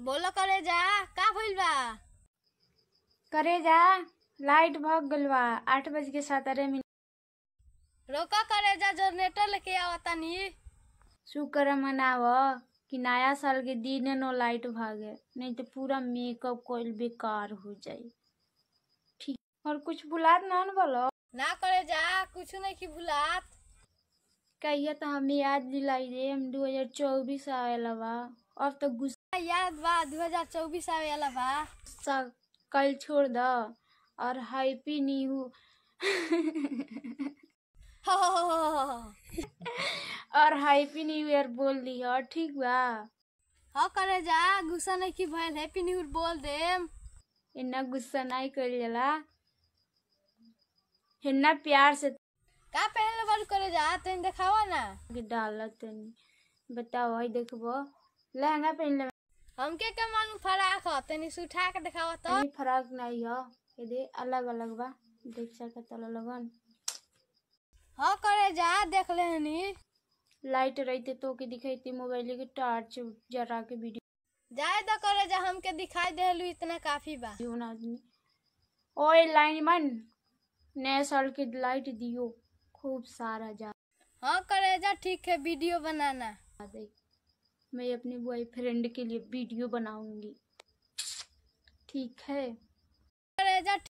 बोलो करे जा का भइल बा करे जा लाइट भग गल बा आठ बज के सत्रह मिनट रोका करे जा जनरेटर लेके आवता नी शुक्र मनाव कि नया साल के दिन नो लाइट भागे नहीं तो पूरा मेकअप कोइल बेकार हो जाई ठीक और कुछ बुलात ना न बोलो ना करे जा कुछ नहीं की भुलात कहिए तो हमें याद दिलाई दे हम दो हजार चौबीस आवेला बा अब तो गुस्सा याद बा 2024 आवे वाला बा कल छोड़ द और हैप्पी न्यू हो हो हो हो हो हो। और हैप्पी न्यू ईयर बोल दी और ठीक बा हाँ करे जा गुस्सा नहीं की भइल हैप्पी न्यू ईयर बोल देम इतना गुस्सा नहीं कर जाला इतना प्यार से का पहले बार करे जा तनी देखावा ना के डाला तनी बताओ है देखबो लहंगा पहन ले हमके का मालूम फराक ह तनी से उठा के देखावा तो तनी फराक नहीं हो ये दे अलग अलग बा देख सकत लगन हाँ करे जा देख लेनी लाइट रहते तो के दिखाई मोबाइल के टॉर्च जरा के वीडियो जाए तो करे जा हमके दिखाई देलू इतना काफी बा बना आदमी ओए लाइन मन नए साल के लाइट दियो खूब सारा जा हाँ करे जा ठीक है वीडियो बनाना दे मैं अपने बॉयफ्रेंड के लिए वीडियो बनाऊंगी ठीक है करे जा